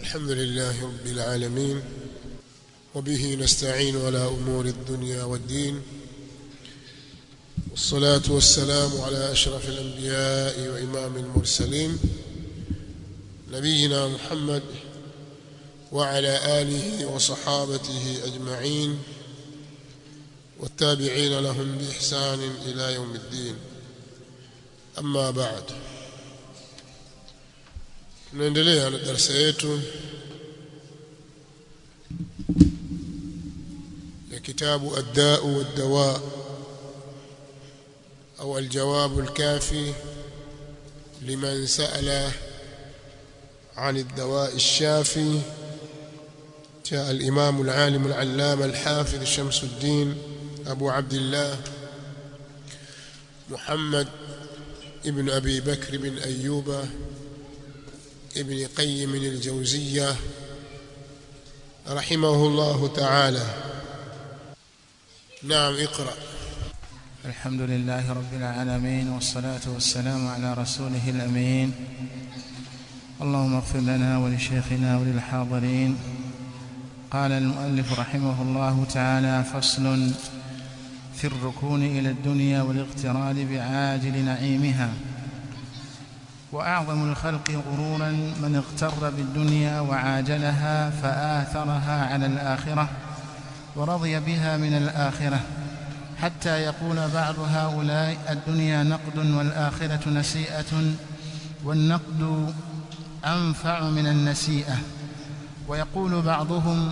الحمد لله رب العالمين وبه نستعين على أمور الدنيا والدين والصلاة والسلام على أشرف الأنبياء وإمام المرسلين نبينا محمد وعلى آله وصحابته أجمعين والتابعين لهم بإحسان إلى يوم الدين أما بعد tunaendelea na darasa yetu ya kitabu الداء والدواء أو الجواب الكافي لمن سأل عن الدواء الشافي جاء الإمام العالم العلامة الحافظ شمس الدين أبو عبد الله محمد ابن أبي بكر بن أيوب ابن قيم الجوزية رحمه الله تعالى نعم اقرأ الحمد لله رب العالمين والصلاة والسلام على رسوله الأمين اللهم اغفر لنا ولشيخنا وللحاضرين قال المؤلف رحمه الله تعالى فصل في الركون إلى الدنيا والاغترار بعاجل نعيمها وأعظم الخلق غرورا من اغتر بالدنيا وعاجلها فآثرها على الآخرة ورضي بها من الآخرة حتى يقول بعض هؤلاء الدنيا نقد والآخرة نسيئة والنقد أنفع من النسيئة ويقول بعضهم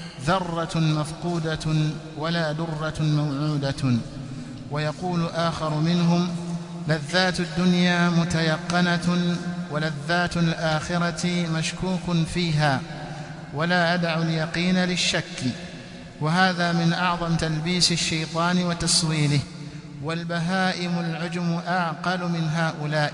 ذرة مفقودة ولا درة موعودة ويقول آخر منهم لذات الدنيا متيقنة ولذات الآخرة مشكوك فيها ولا أدع اليقين للشك وهذا من أعظم تلبيس الشيطان وتصويله والبهائم العجم أعقل من هؤلاء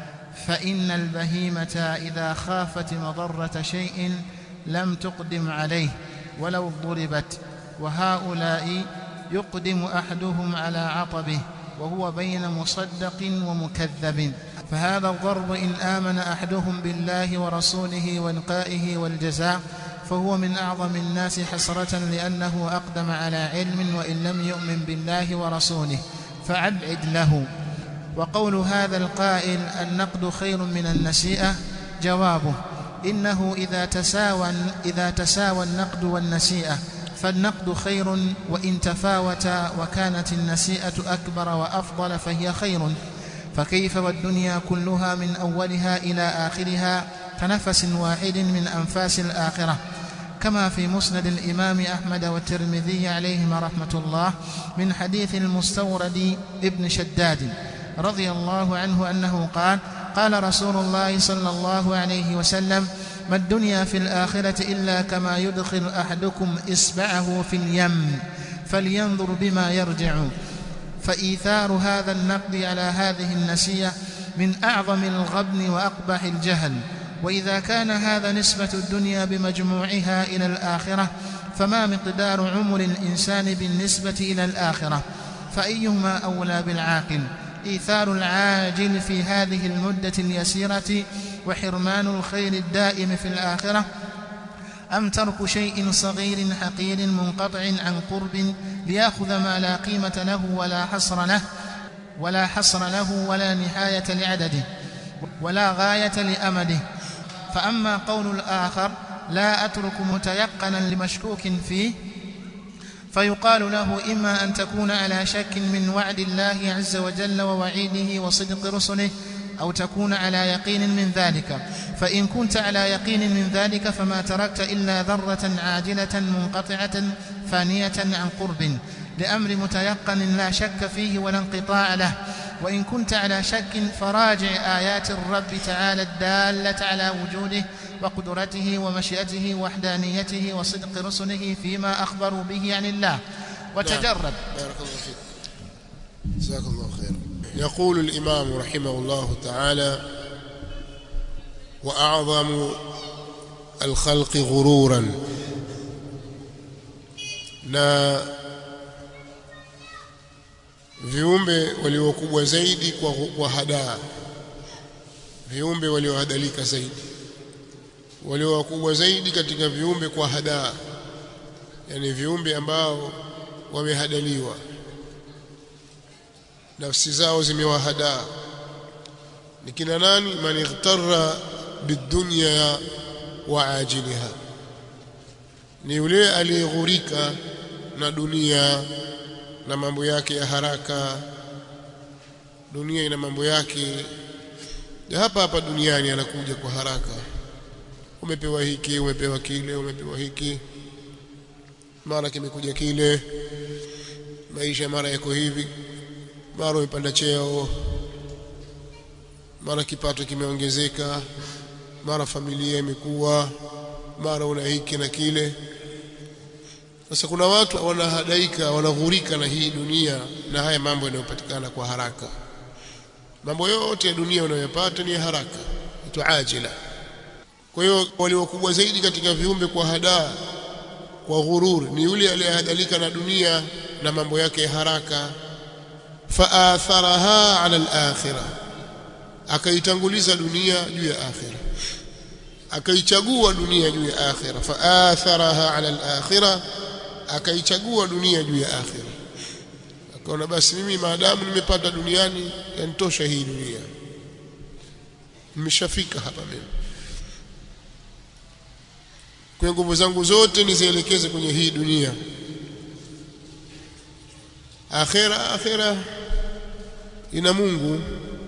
فإن البهيمة إذا خافت مضرة شيء لم تقدم عليه ولو ضربت وهؤلاء يقدم أحدهم على عطبه وهو بين مصدق ومكذب فهذا الضرب إن آمن أحدهم بالله ورسوله ولقائه والجزاء فهو من أعظم الناس حسرة لأنه أقدم على علم وإن لم يؤمن بالله ورسوله فأبعد له وقول هذا القائل النقد خير من النسيئة جوابه إنه إذا تساوى إذا تساوى النقد والنسيئة فالنقد خير وإن تفاوتا وكانت النسيئة أكبر وأفضل فهي خير فكيف والدنيا كلها من أولها إلى آخرها كنفس واحد من أنفاس الآخرة كما في مسند الإمام أحمد والترمذي عليهما رحمة الله من حديث المستورد ابن شداد رضي الله عنه أنه قال قال رسول الله صلى الله عليه وسلم ما الدنيا في الآخرة إلا كما يدخل أحدكم إصبعه في اليم فلينظر بما يرجع فإيثار هذا النقد على هذه النسية من أعظم الغبن وأقبح الجهل وإذا كان هذا نسبة الدنيا بمجموعها إلى الآخرة فما مقدار عمر الإنسان بالنسبة إلى الآخرة فأيهما أولى بالعاقل إيثار العاجل في هذه المدة اليسيرة وحرمان الخير الدائم في الآخرة أم ترك شيء صغير حقير منقطع عن قرب ليأخذ ما لا قيمة له ولا حصر له ولا حصر له ولا نهاية لعدده ولا غاية لأمده فأما قول الآخر لا أترك متيقنا لمشكوك فيه فيقال له إما أن تكون على شك من وعد الله عز وجل ووعيده وصدق رسله أو تكون على يقين من ذلك فإن كنت على يقين من ذلك فما تركت إلا ذرة عاجلة منقطعة فانية عن قرب لأمر متيقن لا شك فيه ولا انقطاع له وإن كنت على شك فراجع آيات الرب تعالى الدالة على وجوده وقدرته ومشيئته ووحدانيته وصدق رسله فيما أخبروا به عن الله وتجرب بارك الله فيك جزاك الله خيرا يقول الإمام رحمه الله تعالى وأعظم الخلق غرورا na viumbe waliokubwa zaidi kwa, kwa hadaa viumbe waliohadalika zaidi walio wakubwa zaidi katika viumbe kwa hadaa yani viumbe ambao wamehadaliwa nafsi zao zimewahadaa ni kina nani man ightara bidunya wa ajiliha ni yule aliyeghurika na dunia na mambo yake ya haraka dunia ina mambo yake ya hapa hapa duniani anakuja kwa haraka umepewa hiki umepewa kile umepewa hiki mara kimekuja kile maisha mara yako hivi mara umepanda cheo mara kipato kimeongezeka mara familia imekuwa mara una hiki na kile sasa kuna watu wanahadaika wanaghurika na hii dunia na haya mambo yanayopatikana kwa haraka mambo yote ya dunia unayopata ni ya haraka itu ajila kwa hiyo waliokubwa zaidi katika viumbe kwa hadaa kwa ghurur ni yule aliyehadalika na dunia na mambo yake ya haraka faatharaha ala al-akhirah akaitanguliza dunia juu ya akhira akaichagua dunia juu ya akhira faatharaha ala al-akhirah akaichagua dunia juu ya akhira akaona basi mimi maadamu nimepata duniani yanitosha hii dunia nimeshafika hapa mimi kwa nguvu zangu zote nizielekeze kwenye hii dunia akhira akhira ina Mungu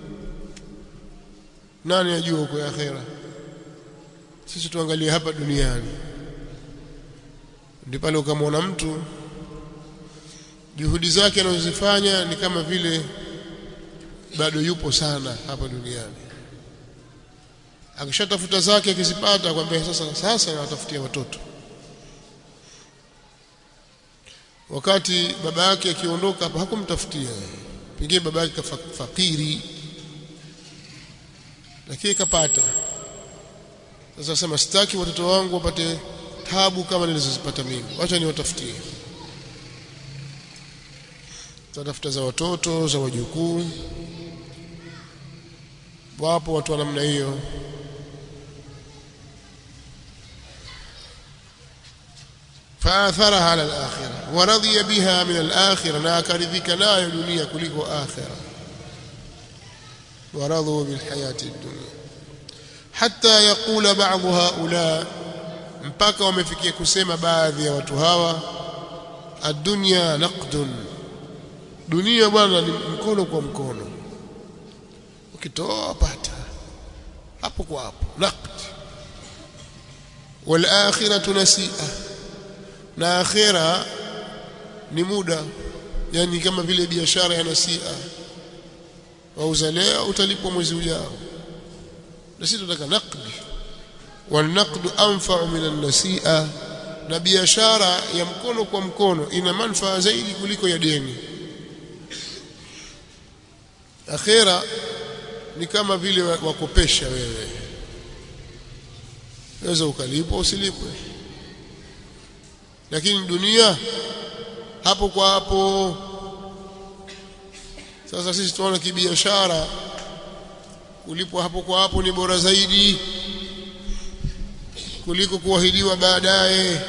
nani ajua huko akhira sisi tuangalie hapa duniani ndipo pale ukamwona mtu juhudi zake anazozifanya ni kama vile bado yupo sana hapa duniani akishatafuta zake akizipata kwambia sasa sasa nawatafutia watoto wakati baba yake akiondoka hapa hakumtafutia pengine baba yake fakiri lakini kapata sasa sema sitaki watoto wangu wapate tabu kama nilizozipata mimi wacha niwatafutie tatafuta za watoto za wajukuu wapo watu wa namna hiyo فآثرها على الآخرة ورضي بها من الآخرة لا كرذك لا دنيا كلكو آخرة ورضوا بالحياة الدنيا حتى يقول بعض هؤلاء mpaka wamefikia kusema baadhi ya watu hawa ad-dunya naqdun dunia bwana ni mkono kwa mkono ukitoa pata hapo kwa hapo naqd wal akhiratu nasi'a na akhira ni muda yani kama vile biashara ya nasia wauza leo utalipwa mwezi ujao na sisi tunataka naqdi والنقد أنفع من النسيئة na biashara ya mkono kwa mkono ina manufaa zaidi kuliko ya deni akhera ni kama vile wakopesha wewe waweza ukalipwa usilipwe lakini dunia hapo kwa hapo sasa sisi tunaona kibiashara kulipwa hapo kwa hapo ni bora zaidi kuliko kuahidiwa baadaye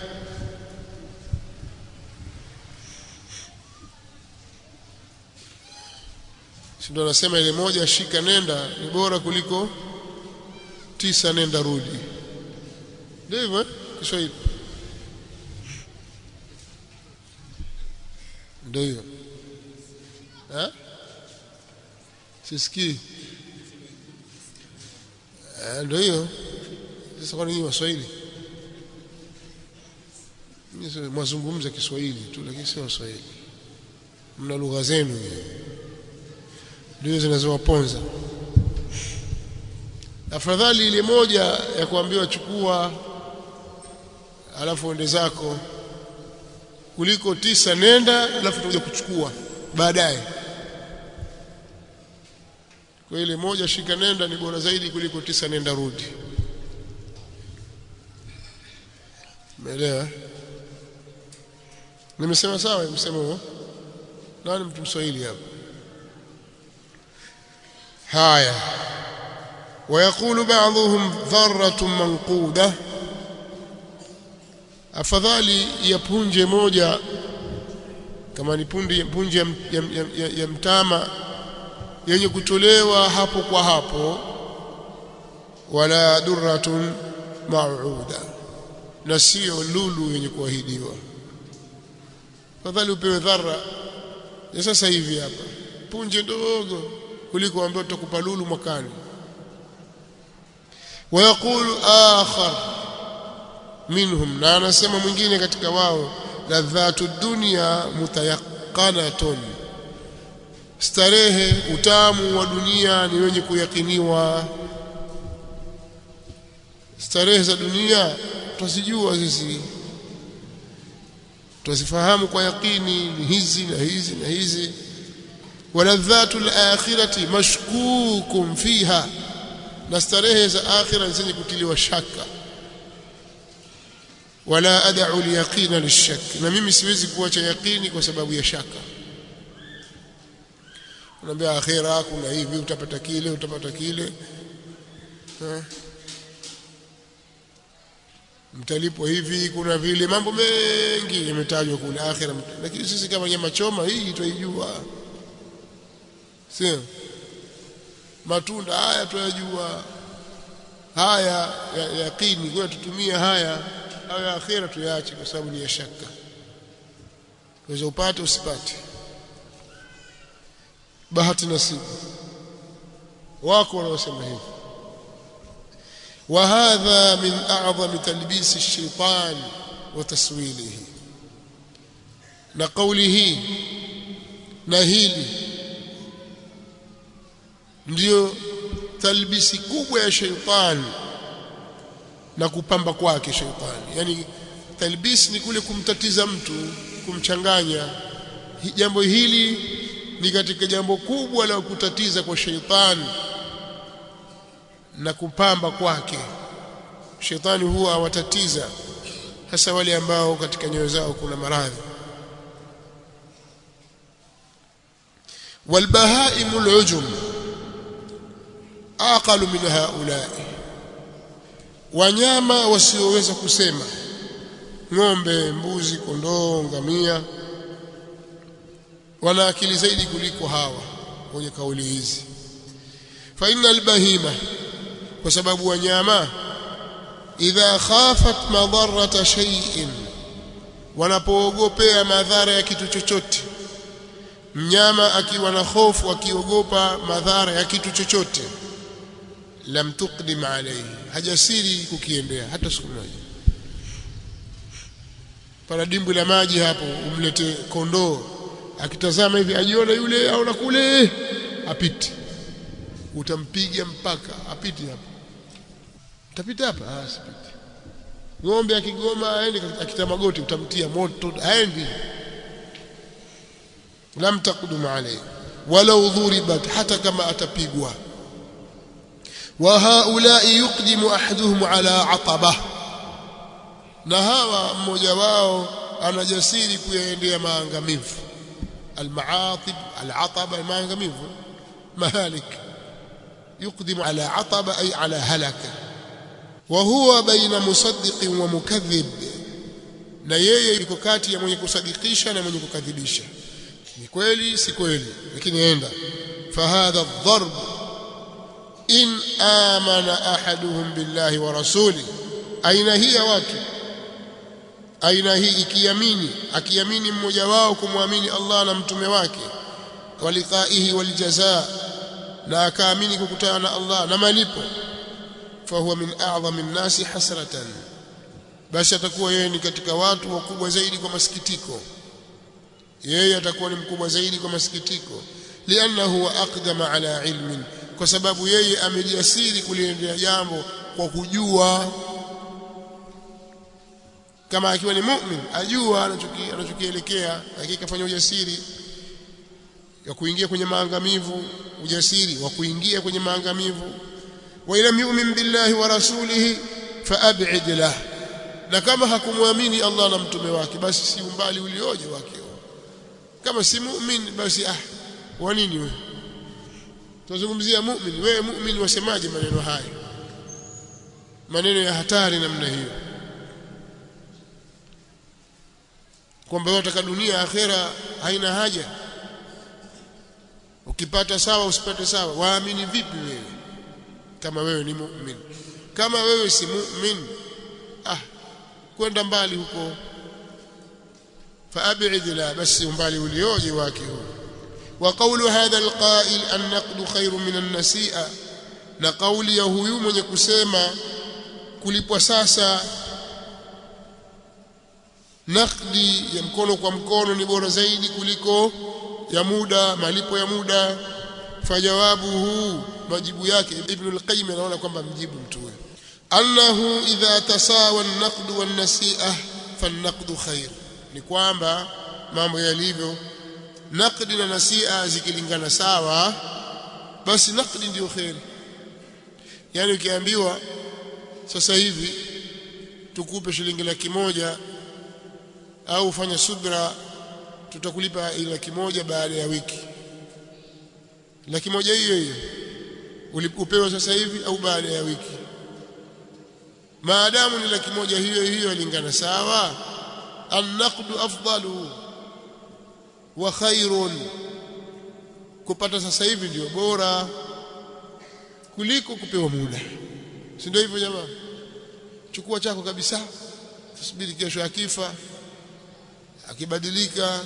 ndio anasema ile moja shika nenda ni bora kuliko tisa nenda rudi ndio hivyo eh? Kiswahili ndio hiyo eh sisikii ndio hiyo sasa kwa nini waswahili mwazungumza Kiswahili tu lakini sio Waswahili mna lugha zenu ndio zinazowaponza afadhali ile moja ya kuambiwa chukua alafu ende zako kuliko tisa nenda alafu utakuja kuchukua baadaye kwa ile moja shika nenda ni bora zaidi kuliko tisa nenda rudi umeelewa nimesema sawa nimesema huo nani mtu mswahili hapa haya ويقول بعضهم ذرة منقودة afadhali ya punje moja kama ni punje punje ya, ya, ya, ya mtama yenye kutolewa hapo kwa hapo wala durratun mauuda na sio lulu yenye kuahidiwa fadhali upewe dhara ya sasa hivi hapa punje ndogo kuliko ambayo tutakupa lulu mwakani ويقول آخر منهم na anasema mwingine katika wao ladhatu dunya mutayaqanatun starehe utamu wa dunia ni wenye kuyakiniwa starehe za dunia twazijua sisi twazifahamu kwa yakini ni hizi na hizi na hizi waladhatu alakhirati mashkukum fiha na starehe za akhira zenye kutiliwa shaka wala ad'u al-yaqina lish-shak na mimi siwezi kuacha yaqini kwa sababu ya shaka unaambia akhira kuna hivi utapata kile utapata kile mtalipo hivi kuna vile mambo mengi yametajwa kule akhira lakini sisi kama nyama choma hii tuijua sio matunda haya tuyajua haya ya yaqini kwa tutumie haya au ya akhira tuyaache kwa sababu ni ya shaka unaweza upate usipate bahati nasibu wako wanaosema hivi وهذا من أعظم تلبيس الشيطان وتسويله نقوله نهيلي ndio talbisi kubwa ya sheitani na kupamba kwake sheitani yani talbis ni kule kumtatiza mtu kumchanganya jambo hili ni katika jambo kubwa la kutatiza kwa sheitani na kupamba kwake shetani huwa awatatiza hasa wale ambao katika nyoyo zao kuna maradhi والبهائم العجم aqalu min haulai wanyama wasioweza kusema ng'ombe mbuzi kondoo ngamia wana akili zaidi kuliko hawa wenye kauli hizi fa innal bahima kwa sababu wanyama idha khafat madarrata shay'in wanapoogopea madhara ya kitu chochote mnyama akiwa na hofu akiogopa madhara ya kitu chochote lam tuqdim alayhi hajasiri kukiendea hata siku moja pana dimbwi la maji hapo umlete kondoo akitazama hivi ajiona yule au na kule apite utampiga mpaka apite hapo utapita hapa ah sipiti ng'ombe akigoma aende akita magoti utamtia moto aendi lam taqdum alayhi walau dhuribat hata kama atapigwa wa haulai yuqdimu ahaduhum ala ataba na hawa mmoja wao anajasiri kuyaendea maangamivu almaatib alataba maangamivu mahalik يقدم على عطب أي على هلكة وهو بين مصدق ومكذب na yeye yuko kati ya mwenye kusadikisha na mwenye kukadhibisha ni kweli si kweli lakini enda fahadha dharb in amana ahaduhum billahi wa rasuli aina hii ya watu aina hii ikiamini akiamini mmoja wao kumwamini Allah na mtume wake waliqaihi waljazaa na akaamini kukutana na Allah na malipo fahuwa min a'zami an-nasi hasratan basi atakuwa yeye ni katika watu wakubwa zaidi kwa masikitiko yeye atakuwa ni mkubwa zaidi kwa masikitiko liannahu aqdama ala ilmin kwa sababu yeye amejasiri kuliendea jambo kwa kujua kama akiwa ni mu'min ajua anachokielekea hakika fanya ujasiri ya kuingia kwenye maangamivu ujasiri wa kuingia kwenye maangamivu wa ila yu'min billahi wa rasulihi faab'id lah na kama hakumwamini Allah na mtume wake basi si umbali ulioje wake kama si mu'min basi ah wa nini wewe tunazungumzia mu'min wewe mu'min wasemaje maneno haya maneno ya hatari namna hiyo kwamba wataka dunia akhera haina haja ukipata sawa usipate sawa waamini vipi wewe kama wewe ni mu'min kama wewe si mu'min ah kwenda mbali huko فأبعد لا بس umbali ulioje wake huo وقول هذا القائل النقد خير من النسيئة na kauli ya huyu mwenye kusema kulipwa sasa nakdi ya mkono kwa mkono ni bora zaidi kuliko ya muda malipo ya muda fajawabu huu majibu yake ibn al-qayyim anaona kwamba mjibu mtu huyo annahu idha tasawa an-naqd wan-nasi'ah fan-naqd khair ni kwamba mambo yalivyo naqdi na nasia zikilingana sawa basi naqdi ndio khair yani ukiambiwa sasa hivi tukupe shilingi laki moja au fanya subra tutakulipa laki moja baada ya wiki laki moja hiyo hiyo upewa sasa hivi au baada ya wiki maadamu ni laki moja hiyo hiyo ilingana sawa النقد أفضل وخير kupata sasa hivi ndio bora kuliko kupewa muda si ndio hivyo jamaa chukua chako kabisa tusubiri kesho akifa akibadilika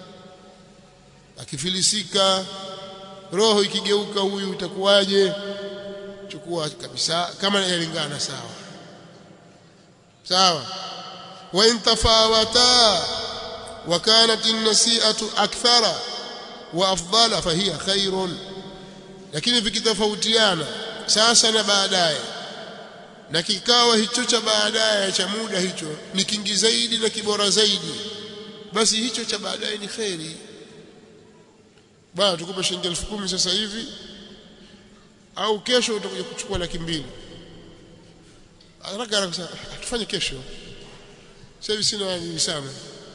akifilisika roho ikigeuka huyu itakuwaje chukua kabisa kama yalingana sawa sawa وإن تفاوتا وكانت النسيئة أكثر وأفضل فهي خير lakini vikitofautiana sasa na baadaye na kikawa hicho cha baadaye cha muda hicho ni kingi zaidi na kibora zaidi basi hicho cha baadaye ni kheri bwana tukupe shilingi elfu kumi sasa hivi au kesho utakuja kuchukua laki mbili haraka haraka tufanye kesho sasa hivi sina nini sana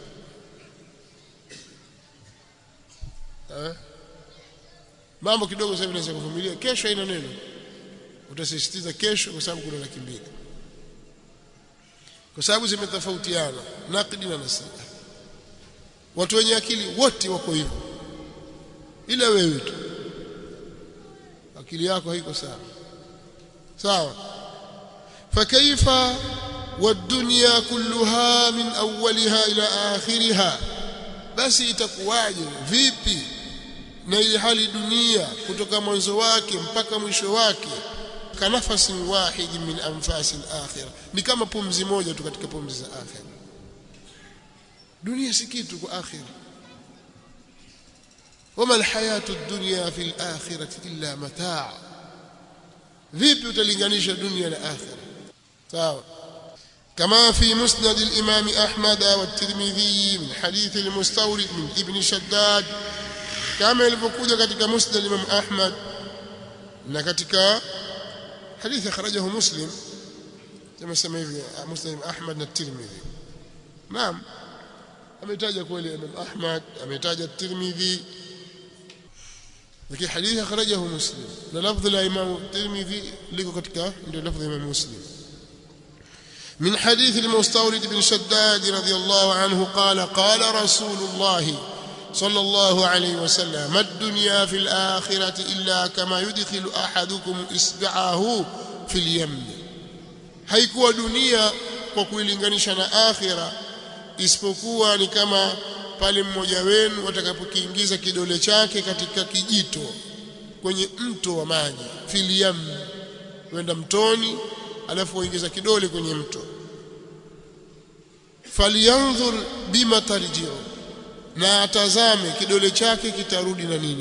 eh mambo kidogo sasa hivi naweza kuvumilia kesho haina neno utasisitiza kesho kwa sababu kuna laki mbili kwa sababu zimetofautiana naqdi na nasia watu wenye akili wote wako hivyo ila wewe tu akili yako haiko sawa sawa fakaifa والدنيا كلها من أولها إلى آخرها بس itakuwaje vipi na ile hali dunia kutoka mwanzo wake mpaka mwisho wake kanafasi wahid min anfasi al-akhirah ni kama pumzi moja tu katika pumzi za akhira dunia si kitu kwa akhira wama alhayatu ad-dunya fi al-akhirati illa mataa vipi utalinganisha dunia na akhira sawa كما في مسند الإمام أحمد والترمذي من حديث المستورد من ابن شداد كما ilivyokuja katika musnad al-Imam Ahmad na katika hadithi akhrajahu Muslim kama sema hivi Muslim Ahmad na Tirmidhi naam ametaja kweli Imam Ahmad ametaja Tirmidhi lakini hadithi akhrajahu Muslim na lafdhi la Imam Tirmidhi liko katika ndio lafdhi ya Imam Muslim من حديث المستورد بن شداد رضي الله عنه قال قال رسول الله صلى الله عليه وسلم ما الدنيا في الآخرة إلا كما يدخل أحدكم إصبعه في اليم haikuwa dunia kwa kuilinganisha na akhira isipokuwa ni kama pale mmoja wenu atakapokiingiza kidole chake katika kijito kwenye mto wa maji filiyam wenda mtoni alafu waingiza kidole kwenye mto falyanzur bima tarjiu na atazame kidole chake kitarudi na nini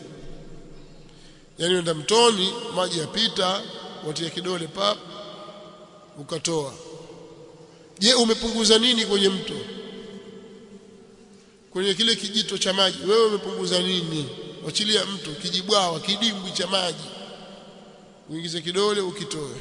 yani wenda mtoni maji yapita watia kidole pap ukatoa je umepunguza nini kwenye mto kwenye kile kijito cha maji wewe umepunguza nini wachilia mto kijibwawa kidimbwi cha maji uingize kidole ukitoe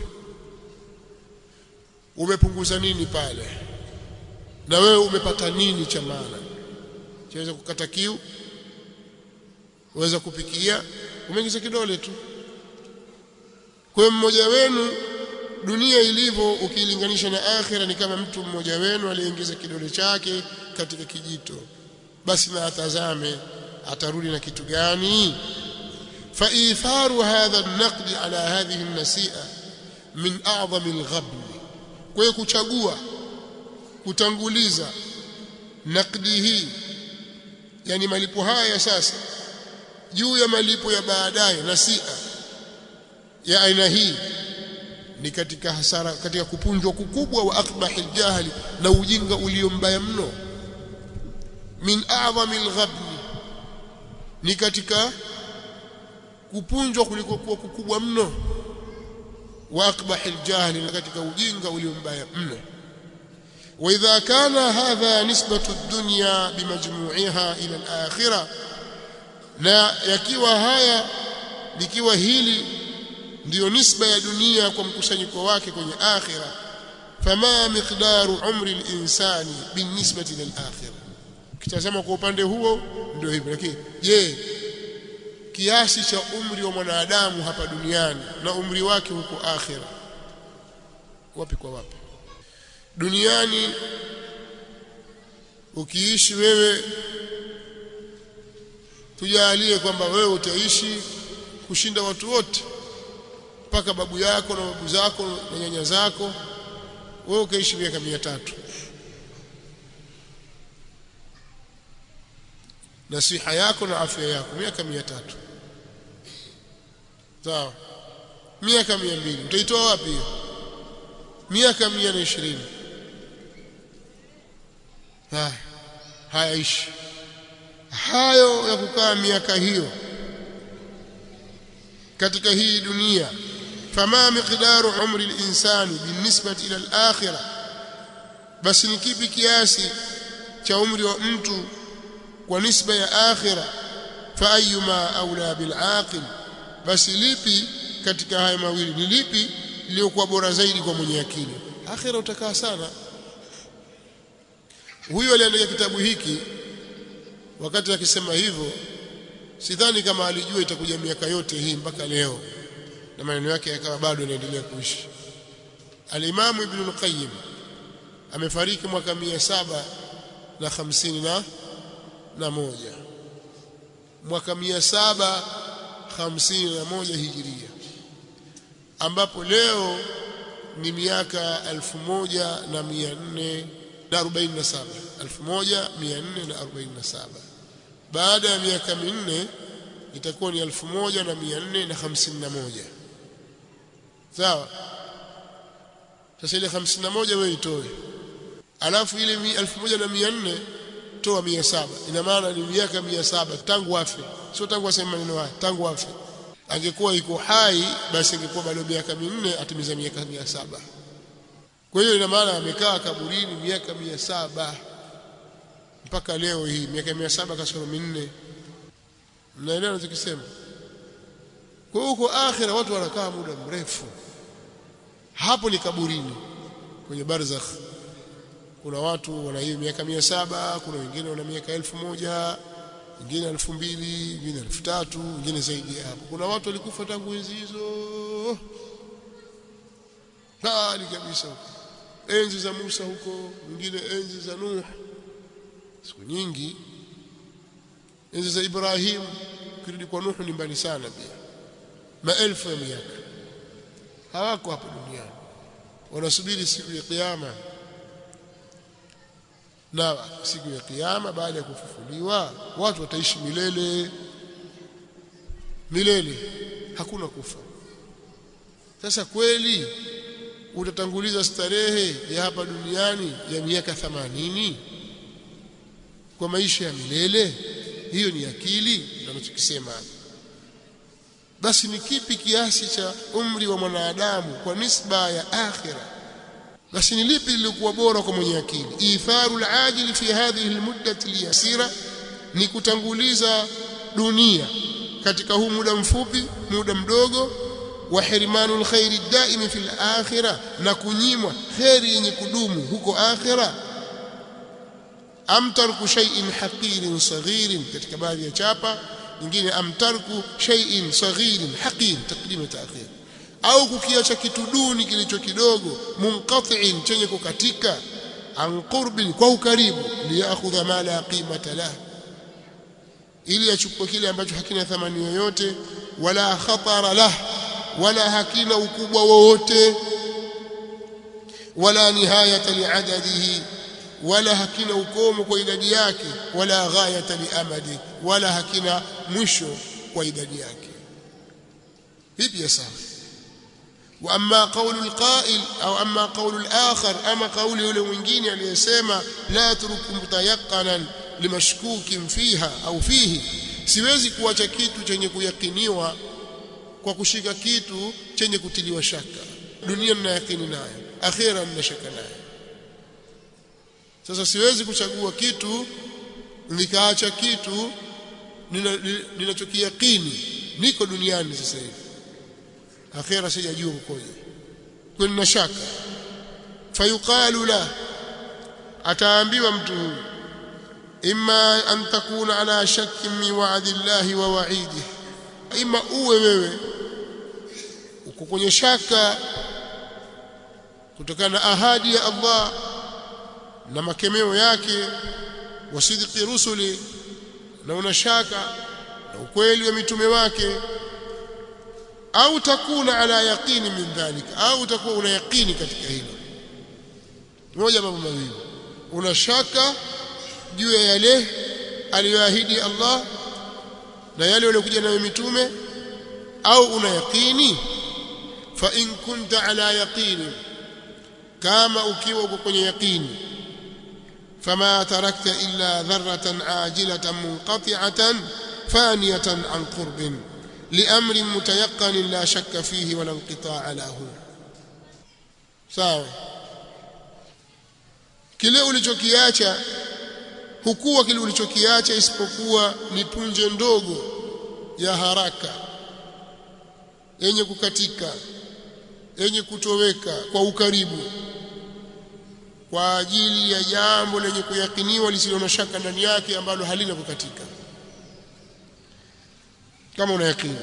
umepunguza nini pale na wewe umepata nini cha maana chaweza kukata kiu waweza kupikia umeingiza kidole tu kwa hiyo mmoja wenu dunia ilivyo ukilinganisha na akhira ni kama mtu mmoja wenu aliyeingiza kidole chake katika kijito basi na atazame atarudi na kitu gani فإيثار هذا النقد على هذه النسيئة من أعظم الغبن kwa kuchagua kutanguliza nakdi hii yani malipo haya sasa juu ya malipo ya baadaye nasia ya aina hii ni katika hasara katika kupunjwa kukubwa wa akbahi aljahli na ujinga ulio mbaya mno min a'zami alghabni ni katika kupunjwa kuliko kuwa kukubwa mno wa akbahi aljahli na katika ujinga ulio mbaya mno واذا كان هذا نسبه الدنيا بمجموعها الى الاخره na yakiwa haya likiwa hili ndiyo nisba ya dunia kwa mkusanyiko wake kwenye akhira fama miqdaru umri al-insani binisbati lil-akhirah kitazama kwa upande huo ndio hivyo lakini je kiasi cha umri wa mwanadamu hapa duniani na umri wake huko akhira wapi kwa wapi duniani ukiishi wewe tujalie kwamba wewe utaishi kushinda watu wote mpaka babu yako na babu zako na nyanya zako wewe ukaishi miaka mia tatu na siha yako na afya yako miaka mia tatu sawa miaka mia mbili utaitoa wapi hiyo miaka mia na ishirini haya hayaishi hayo ya kukaa miaka hiyo katika hii dunia fama miqdaru umri al-insani binisbati ila al-akhirah basi ni kipi kiasi cha umri wa mtu kwa nisba ya akhira fa ayyuma aula bil aqil basi lipi katika haya mawili ni lipi liliokuwa bora zaidi kwa mwenye akili akhira utakaa sana huyo aliandika kitabu hiki wakati akisema hivyo sidhani kama alijua itakuja miaka yote hii mpaka leo na maneno yake yakawa bado yanaendelea kuishi alimamu ibn al-qayyim amefariki mwaka mia saba na hamsini na na moja mwaka mia saba hamsini na moja hijiria ambapo leo ni miaka elfu moja na mia nne na arobaini na saba elfu moja mia nne na arobaini na saba baada ya miaka minne itakuwa ni elfu moja na mia nne na hamsini na moja sawa sasa ile hamsini na moja wewe itoe alafu ile elfu moja na mia nne toa mia saba ina maana ni miaka mia saba tangu afe sio tangu aseme maneno haya tangu afe angekuwa iko hai basi ingekuwa bado miaka minne atimiza miaka mia saba kwa hiyo ina maana amekaa kaburini miaka mia saba mpaka leo hii miaka mia saba kasoro minne mnaelewa nachokisema kwa hiyo huko akhira watu wanakaa muda mrefu hapo ni kaburini kwenye barzakh kuna watu wana hiyo miaka mia saba kuna wengine wana miaka elfu moja wengine elfu mbili wengine elfu tatu wengine zaidi ya hapo kuna watu walikufa tangu enzi hizo mbali kabisa huko enzi za Musa huko wengine enzi za Nuh siku nyingi enzi za Ibrahim kirudi kwa Nuh ni mbali sana pia maelfu ya miaka hawako hapo duniani wanasubiri siku ya kiyama na siku ya kiyama baada ya kufufuliwa watu wataishi milele milele hakuna kufa sasa kweli utatanguliza starehe ya hapa duniani ya miaka 80 kwa maisha ya milele hiyo ni akili tunachokisema basi ni kipi kiasi cha umri wa mwanadamu kwa nisba ya akhira basi ni lipi lilikuwa bora kwa mwenye akili itharu alajil fi hadhihi almuddati alyasira ni kutanguliza dunia katika huu muda mfupi muda mdogo wa hirmanu alkhairi daimi fi alakhirah na kunyimwa khairi yenye kudumu huko akhira am tarku shay'in haqirin saghirin katika baadhi ya chapa nyingine amtarku shay'in saghirin haqir taqdim ta'khir au kukiacha kitu duni kilicho kidogo munqati'in chenye kukatika an qurbin kwa ukaribu liyakhudha ma la qimata lahu ili achukue kile ambacho hakina thamani yoyote wala khatara lah wala hakina ukubwa wowote wala nihayata liadadihi wala hakina ukomo kwa idadi yake wala ghayata liamadi wala hakina mwisho kwa idadi yake vipi ya sawa واما قول القائل او اما قول الاخر اما قول yule mwingine aliyesema la turku mutayaqqanan limashkukin fiha au fihi siwezi kuacha kitu chenye kuyakiniwa kwa kushika kitu chenye kutiliwa shaka dunia nina yakini nayo akhira nina shaka nayo sasa siwezi kuchagua kitu nikaacha kitu ninachokiyakini niko duniani sasa hivi akhira sijajua ukoje kuna shaka fayuqalu la ataambiwa mtu huyu imma an takuna ala shakkin min wa'di Allah wa wa'idi imma uwe wewe uko kwenye shaka kutokana na ahadi ya Allah na makemeo yake wasidiki rusuli na una shaka na ukweli wa mitume wake au takuna ala yaqini min dhalika au utakuwa una yaqini katika hilo moja mambo mawili una shaka juu ya yale aliyoahidi Allah na yale waliokuja nayo mitume au una yaqini fa in kunta ala yaqini kama ukiwa uko kwenye yaqini fama tarakta illa dharratan ajilatan munqati'atan faniyatan an qurbin لأمر متيقن لا شك فيه ولا انقطاع له sawa kile ulichokiacha hukuwa kile ulichokiacha isipokuwa ni punje ndogo ya haraka yenye kukatika yenye kutoweka kwa ukaribu kwa ajili ya jambo lenye kuyakiniwa lisilo na shaka ndani yake ambalo halina kukatika kama una yakini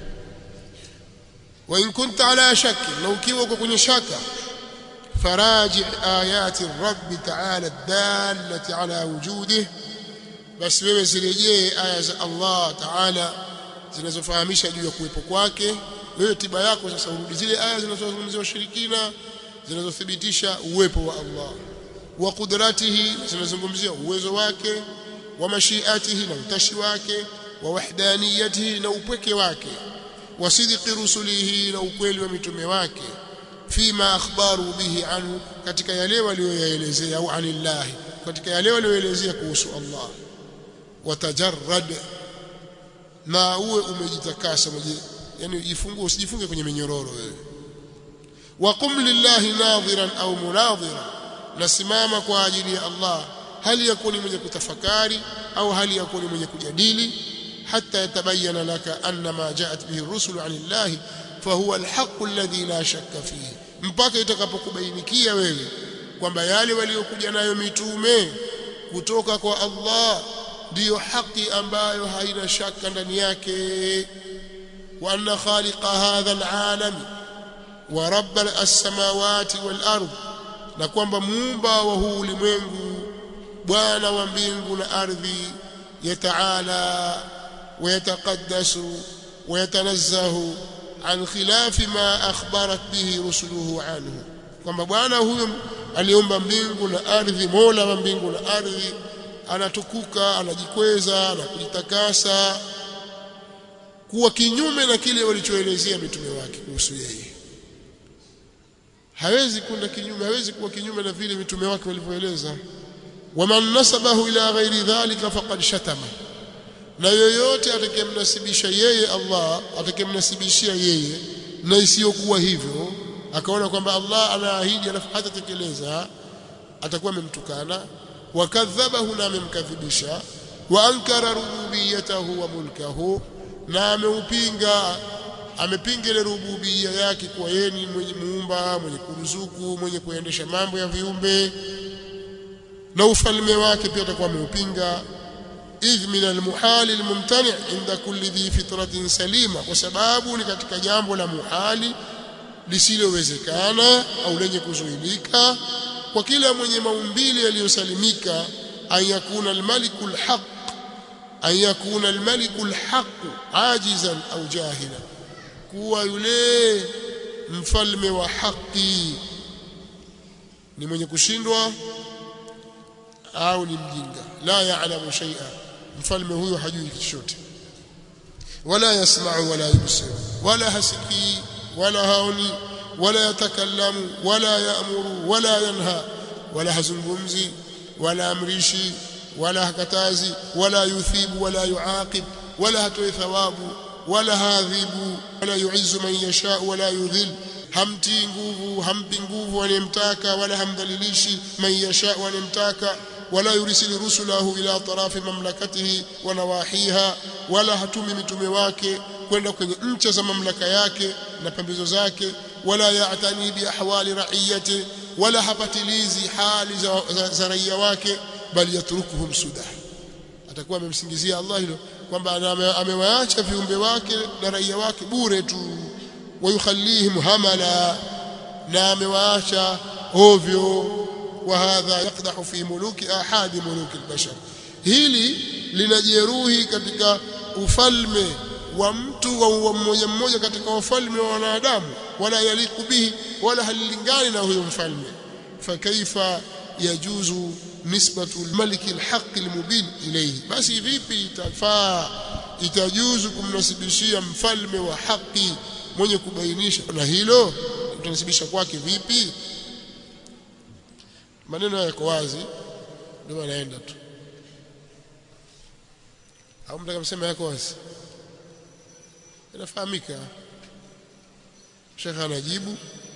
wa in kunta ala shakki na ukiwa uko kwenye shaka faraji ayati rabbi ta'ala dallati ala wujudihi basi wewe zirejee aya za Allah ta'ala zinazofahamisha juu ya kuwepo kwake wewe tiba yako sasa urudi zile aya zinazozungumzia ushirikina zinazothibitisha uwepo wa Allah wa qudratihi zinazungumzia uwezo wake wa mashiatihi na utashi wake wa wahdaniyatihi na upweke wake wa sidqi rusulihi na ukweli wa mitume wake fima akhbaru bihi anhu katika yale walioyaelezea au anillahi katika yale walioelezea kuhusu Allah watajarrad na uwe umejitakasa yani jifungue usijifunge kwenye minyororo wewe waqum lillahi nadhiran au munadhiran nasimama kwa ajili ya Allah hali yakuni mwenye kutafakari au hali yakuni mwenye kujadili حتى يتبين لك أن ما جاءت به الرسل عن الله فهو الحق الذي لا شك فيه mpaka itakapokubainikia wewe kwamba yale waliokuja nayo mitume kutoka kwa Allah ndiyo haki ambayo haina shaka ndani yake wa anna khaliqa hadha alalam wa rabb as-samawati wal ard na kwamba muumba wa huu ulimwengu bwana wa mbingu na ardhi yataala ويتقدس ويتنزه عن خلاف ما أخبرت به رسله عنه kwamba bwana huyo aliumba mbingu na ardhi mola wa mbingu na ardhi anatukuka anajikweza na kujitakasa kuwa kinyume na kile walichoelezea mitume wake kuhusu yeye hawezi kwenda kinyume hawezi kuwa kinyume na vile mitume wake walivyoeleza waman nasabahu ila ghairi dhalika faqad shatama na yoyote atakayemnasibisha yeye Allah atakayemnasibishia yeye na isiyokuwa hivyo akaona kwamba Allah anaahidi alafu hatatekeleza atakuwa amemtukana wakadhabahu na amemkadhibisha wa ankara rububiyatahu wa mulkahu na ameupinga amepinga ile rububia yake kwa yeye ni mwenye muumba mwenye kuruzuku mwenye kuendesha mambo ya viumbe na ufalme wake pia atakuwa ameupinga idh min almuhali almumtani' inda kulli dhi fitratin salima kwa sababu ni katika jambo la muhali lisilowezekana au lenye kuzuilika kwa kila mwenye maumbile yaliyosalimika an yakuna almaliku alhaq an yakuna almaliku alhaq ajizan au jahila kuwa yule mfalme wa haki ni mwenye kushindwa au ni mjinga la yaalamu shay'a mfalme huyo hajui chochote wala yasma'u wala yubsiru wala hasikii wala haoni wala yatakallamu wala yaamuru wala yanha wala hazungumzi wala amrishi wala hakatazi wala yuthibu wala yuaqib wala hatoi thawabu wala hadhibu wala yuizzu man yasha wala yudhil hamti nguvu hampi nguvu anayemtaka wala hamdhalilishi man yasha anayemtaka wala yurisilu rusulahu ila tarafi mamlakatihi wa nawahiha wala hatumi mitume wake kwenda kwenye ncha za mamlaka yake na pembezo zake wala ya'tani bi ahwali ra'iyati wala hapatilizi hali za, za, za raia wake bali yatrukuhum sudah atakuwa amemsingizia Allah hilo kwamba amewaacha viumbe wake na raia wake bure tu wayukhallihim hamala na amewaacha ovyo وهذا يقدح في ملوك احد ملوك البشر hili linajeruhi katika ufalme wa mtu wa mmoja mmoja katika wafalme wa wanadamu wala yaliku bihi wala halilingani na huyo mfalme fakaifa yajuzu nisbatu almalik alhaq almubin ilayhi basi vipi itafaa itajuzu kumnasibishia mfalme wa haki mwenye kubainisha na hilo utanasibisha kwake vipi maneno yako wazi ndio anaenda tu au mtaka msema yako wazi inafahamika shekha anajibu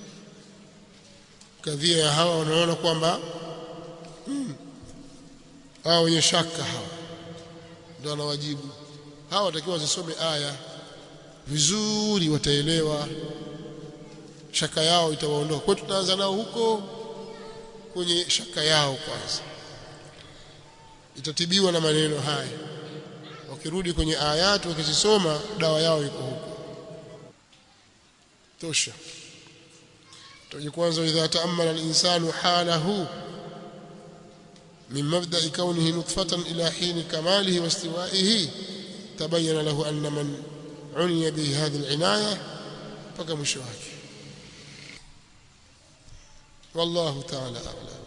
kadhia ya hawa wanaona kwamba hmm, hawa wenye shaka hawa ndio anawajibu hawa watakiwa wazisome aya vizuri wataelewa shaka yao itawaondoa kwa tutaanza nao huko kwenye shaka yao kwanza itatibiwa na maneno haya wakirudi kwenye ayati wakizisoma dawa yao iko huko tosha tuje kwanza idha taammala al-insanu halahu min mabda'i kawnihi nutfatan ila hin kamalihi wa istiwa'ihi tabayyana lahu anna man uniya bi hadhihi al-inaya mpaka mwisho wake والله تعالى أعلم